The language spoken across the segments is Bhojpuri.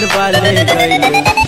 दिल वाले गइल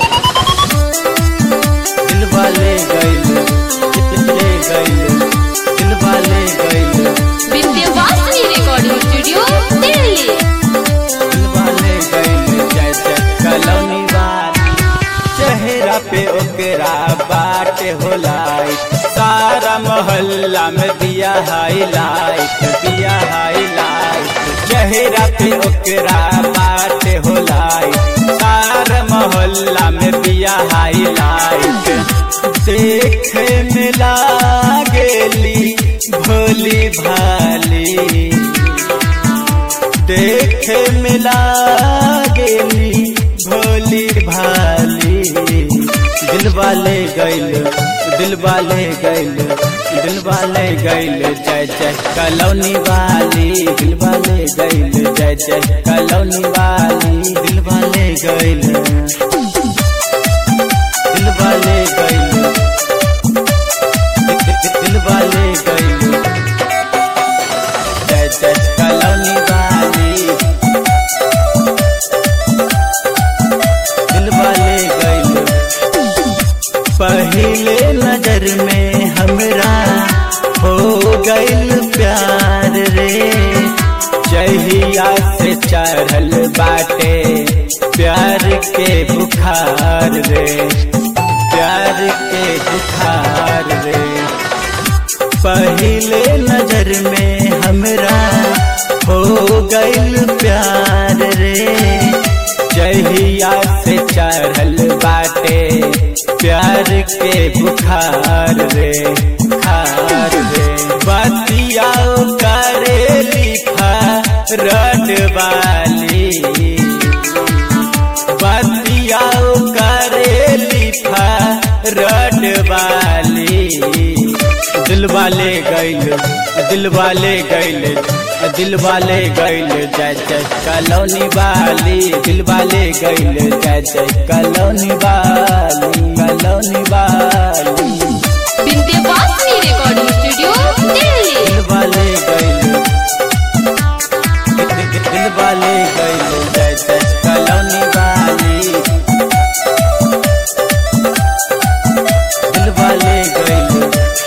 दिल वाले गइल ले गइल दिल वाले गइल विद्यावासिनी रिकॉर्डिंग स्टूडियो दिल्ली दिल वाले गइल जैसे कलौनी वाली चेहरा पे ओकरा बाटे होलाई सारा मोहल्ला में दिया हाईलाइट दिया हाईलाइट चेहरा पे ओकरा बाटे होलाई सारा मोहल्ला में दिया हाईलाइट देखे में लागेली भोली भाली देखे में लागेली भोली भाली दिल वाले गैल दिल वाले गैल दिल वाले गैल जय जय कलौनी वाली दिल वाले गैल जय जय कलौनी वाली दिल वाले गैल दिल वाले गैल दिल वाले गैल जय जय कलौनी वाली दिल वाले गइल पहले नजर में हमरा हो गइल प्यार रे जहिया से चढ़ल बाटे प्यार के बुखार रे प्यार के बुखार रे पहले नजर में हमरा हो गइल प्यार रे जहिया से चढ़ल बाटे प्यार के बुखार रे बुखार रे बतिया करे लिखा रड वाली बतिया करे लिखा रड वाली दिल वाले गैल दिल वाले गैल दिल वाले गैल जय जय कलौनी वाली दिल वाले गैल जय जय कलौनी वाली कलौनी वाली विद्यावासिनी रिकॉर्डिंग स्टूडियो दिल्ली दिल वाले गैल दिल वाले गैल जय जय कलौनी वाली दिल वाले गैल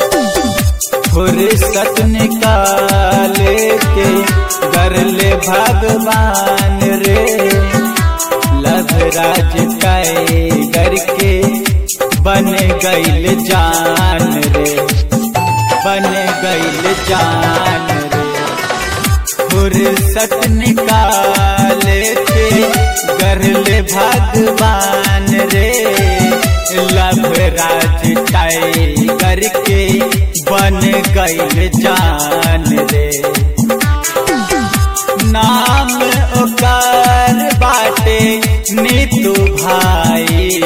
फुर्सत निकाले के कर ले भगवान रे लव राज कर के बन गइल जान रे बन गइल जान रे फुर्सत निकाले के कर ले भगवान रे लव राज करके बन गइल जान रे नाम ओकर बाटे नीतू भाई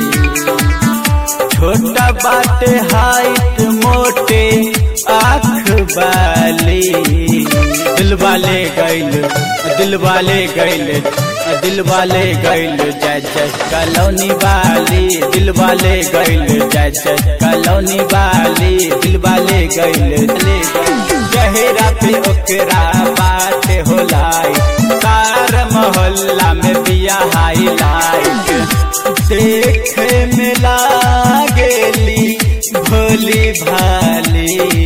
छोटा बाटे हाइट मोटे आँख वाली दिल वाले गैल दिल वाले गैल दिल वाले गैल जय जय कलौनी वाली दिल वाले गैल जय जय कलौनी वाली दिल वाले गैल चेहरा पे ओकरा बात होलाई सार मोहल्ला में दिया हाईलाइट देखे में लागेली भोली भाली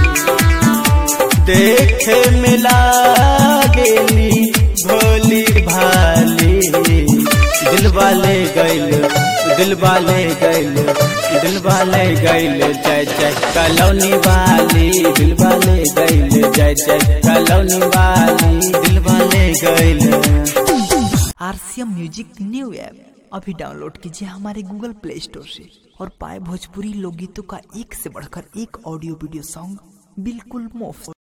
देखे में लागेली भोली भाली दिल वाले गैल दिल वाले गैल दिल वाले गैल जय जय कलौनी वाली दिल वाले गैल जय जय कलौनी वाली दिल वाले गैल आरसीएम म्यूजिक न्यू ऐप अभी डाउनलोड कीजिए हमारे गूगल प्ले स्टोर से और पाए भोजपुरी लोकगीतों का एक से बढ़कर एक ऑडियो वीडियो सॉन्ग बिल्कुल मुफ्त